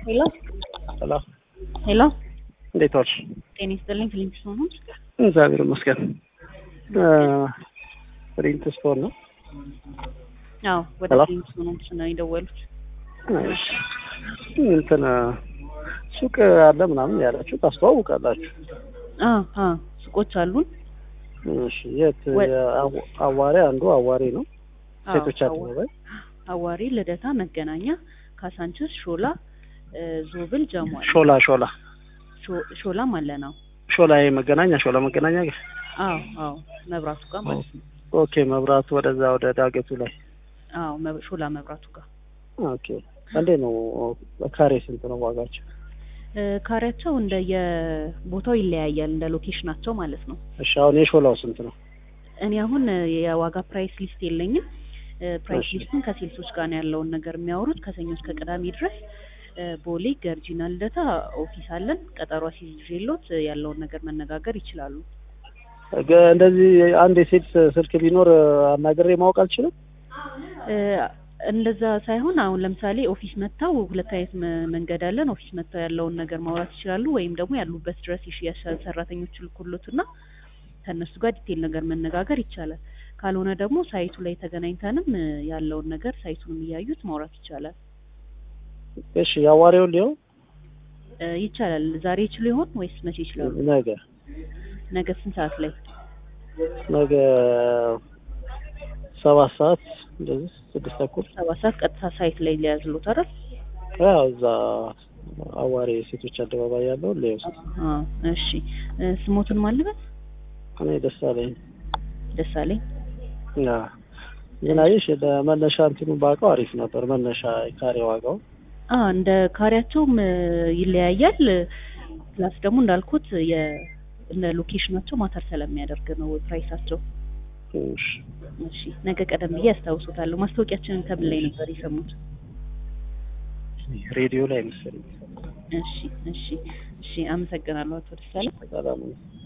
ሄሎ ሄሎ ሄሎ፣ እንዴት ዋልሽ? ጤና ይስጥልኝ። ፊሊንግ ስቶን ነው? እግዚአብሔር ይመስገን። ፕሪንት ስቶን ነው። አዎ፣ ወደ ሄሎ። ፊሊንግ ስቶን ነው የደወሉት። እሺ። እንትን ሱቅ አለ ምናምን ያላችሁ ታስተዋውቃላችሁ። አ አ ሱቆች አሉን። እሺ። የት ወ- አዋ- አዋሬ አንዱ አዋሬ ነው። አዎ፣ ሴቶች አዋ- አደባባይ አዋሪ፣ ልደታ፣ መገናኛ፣ ካሳንችስ፣ ሾላ፣ እ፣ ዞብል፣ ጀሟል፣ ሾላ ሾላ ሾ- ሾላም አለ ነው። ሾላ ይሄ መገናኛ ሾላ መገናኛ ጋር አዎ አዎ፣ መብራቱ ጋር ማለት ነው። ኦኬ። መብራቱ ወደዛ ወደ ዳገቱ ላይ አዎ፣ መብ- ሾላ መብራቱ ጋር ኦኬ። እንዴ ነው ካሬ ስንት ነው ዋጋቸው? እ፣ ካሬያቸው እንደ የቦታው ይለያያል፣ እንደ ሎኬሽናቸው ማለት ነው። እሺ። አሁን የሾላው ስንት ነው? እኔ አሁን እ፣ የዋጋ ፕራይስ ሊስት የለኝም። እ፣ ፕራይስ እሺ። ሊስቱን ከሴልሶች ጋር ነው ያለውን ነገር የሚያወሩት ከሰኞ እስከ ቅዳሜ ድረስ እ፣ ቦሌ ገርጂና ልደታ ኦፊስ አለን። ቀጠሮ ሲይዤሎት እ፣ ያለውን ነገር መነጋገር ይችላሉ። ገ- እንደዚህ አንድ የሴት ስልክ ቢኖር አናግሬ ማወቅ አልችልም? እ፣ እንደዛ ሳይሆን አሁን ለምሳሌ ኦፊስ መጥተው ሁለት አይነት መ- መንገድ አለን። ኦፊስ መጥተው ያለውን ነገር ማውራት ይችላሉ፣ ወይም ደግሞ ያሉበት ድረስ የሽያጭ ሰራተኞች ልኩሎትና ከእነሱ ጋር ዲቴል ነገር መነጋገር ይቻላል። ካልሆነ ደግሞ ሳይቱ ላይ ተገናኝተንም እ፣ ያለውን ነገር ሳይቱንም እያዩት ማውራት ይቻላል እሺ። የአዋሬውን ሊሆን እ፣ ይቻላል። ዛሬ ይችሉ ይሆን ወይስ መቼ ይችላሉ? ነገ ነገ ስንት ሰዓት ላይ? ነገ ሰባት ሰዓት እንደዚህ ስድስት ተኩል ሰባት ሰዓት ቀጥታ ሳይት ላይ ሊያዝሉት አይደል? ያው እዛ አዋሬ ሴቶች አደባባይ ያለውን ሊወስድ አ እሺ እ፣ ስሞቱን ማልበት እኔ ደስ አለኝ። ደሳለኝ ያ ግን አየሽ ለመነሻ እንትኑ ባውቀው አሪፍ ነበር። መነሻ ካሬ ዋጋው አ እንደ ካሬያቸውም እ፣ ይለያያል። ፕላስ ደግሞ እንዳልኩት የ እንደ ሎኬሽናቸው ማተር ስለሚያደርግ ነው ፕራይሳቸው። ትንሽ እሺ ነገ ቀደም ብዬ ያስታውሱታለሁ። ማስታወቂያችንን ከምን ላይ ነበር የሰሙት? ሬዲዮ ላይ መሰለኝ። እሺ እሺ እሺ፣ አመሰግናለሁ አቶ ደሳለኝ። ሰላም ነው።